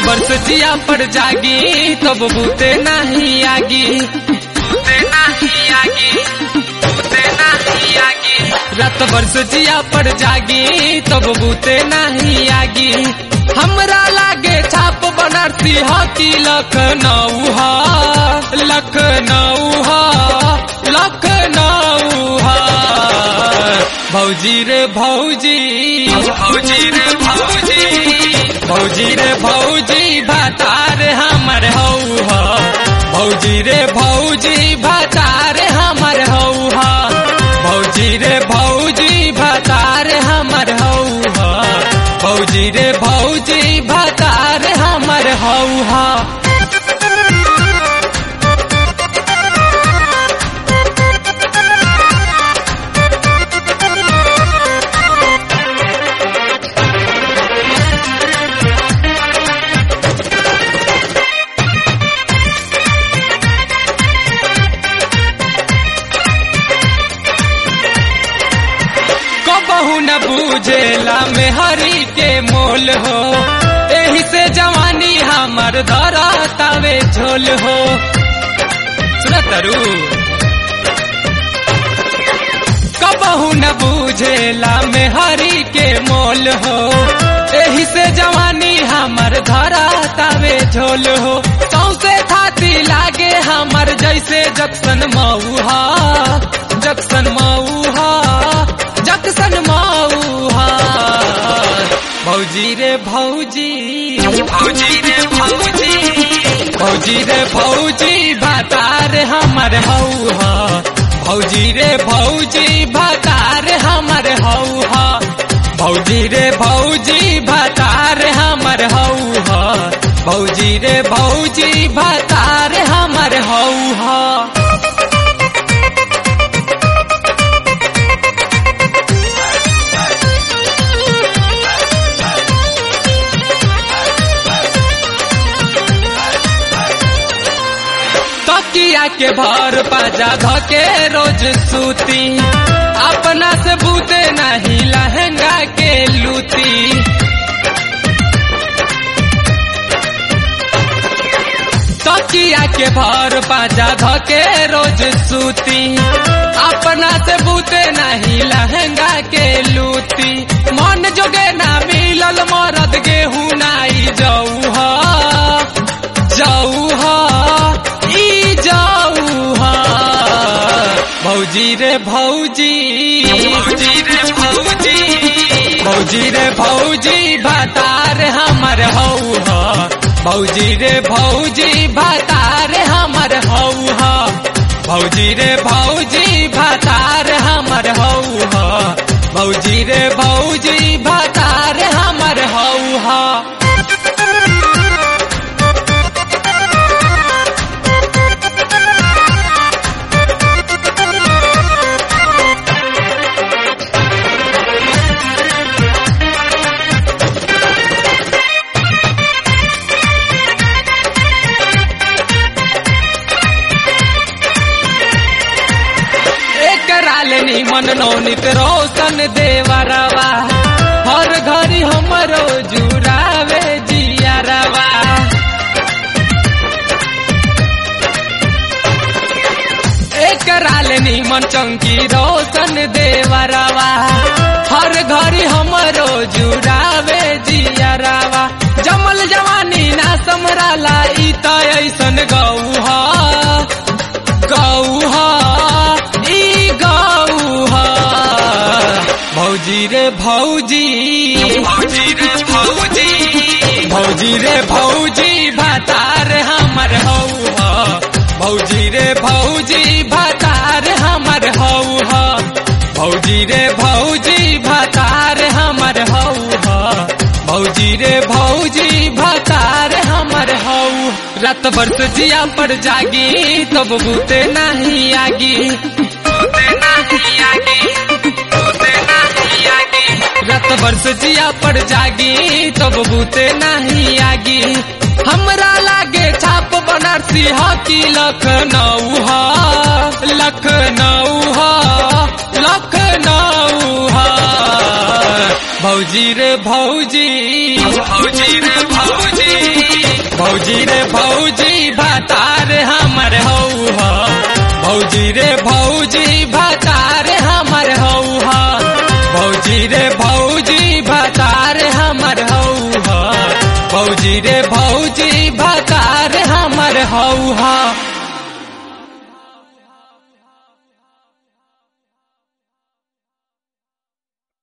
वर्ष जिया पर जागी तब बूते नहीं आगी बूते नहीं आगी बूते नहीं आगी रात वर्ष जिया पर जागी तब बूते नहीं आगी हमरा लागे छाप बनारसी हकी लखनऊ हा लखनऊ हा लखनऊ हा भौजी रे भौजी भौजी रे भौजी भौजी रे भौजी भातार हमर हौ हा भौजी रे भौजी भातार हमर हौ हा भौजी रे भौजी भातार हमर हौ हा भौजी रे भौजी भातार हमर हौ हा कबहू न बूझेला में हरी के मोल हो एही से जवानी हमर धरा तावे झोल हो सुनतरू कबहू न बूझेला में हरी के मोल हो एही से जवानी हमर धरा तावे झोल हो सौसे थाती लागे हमर जैसे जक्सन मऊहा जक्सन मऊहा जक्सन मऊहा भौजी रे भौजी भौजी रे भौजी भौजी रे भौजी भातार हमर हौहा भौजी रे भौजी भातार हमर हौहा भौजी रे भौजी भातार हमर हौहा भौजी रे भौजी भातार हमर हौहा तकिया के भर पाजा धके रोज सूती अपना से बूते नहीं लहंगा के लूती तकिया के भर पाजा धके रोज सूती अपना से बूते नहीं लहंगा के लूती मन जोगे ना मिलल मरद गेहूं नाई जाऊ हा जाऊ हा ई जाऊ हा भौजी रे भौजी भौजी रे भौजी भौजी रे भौजी भातार हमर हौ हा भौजी रे भौजी भातार हमर हौ हा भौजी रे भौजी भातार हमर हौ हा भौजी रे भौजी भातार हमर हौ हा एकराल निमन नौनित रोशन देवरवा हर घड़ी हमरो जुरावे जियरवा एकराल निमन चंकी रोशन देवरवा हर घड़ी हमरो जुरावे जियरवा जमल जवानी ना समराला ई त ऐसन गौहा गौहा ई गौहा भौजी रे भौजी भौजी रे भौजी भौजी रे भौजी भातार हमर हौहा भौजी रे भौजी भातार हमर हौहा भौजी रे भौजी भातार हमर हौहा भौजी रे भौजी भातार हमर हौ रात बरस जिया पर जागी तब बूते नहीं आगी बूते नहीं आगी बूते नहीं आगी रात बरस जिया पर जागी तब बूते नहीं आगी हमरा लागे छाप बनारसी हकी लखनऊ हा लखनऊ हा लखनऊ हा भौजी रे भौजी भौजी रे भौजी भौजी रे भौजी भातार हमर हऊ ह भौजी रे भौजी भातार हमर हऊ ह भौजी रे भौजी भातार हमर हऊ ह भौजी रे भौजी भातार हमर हऊ ह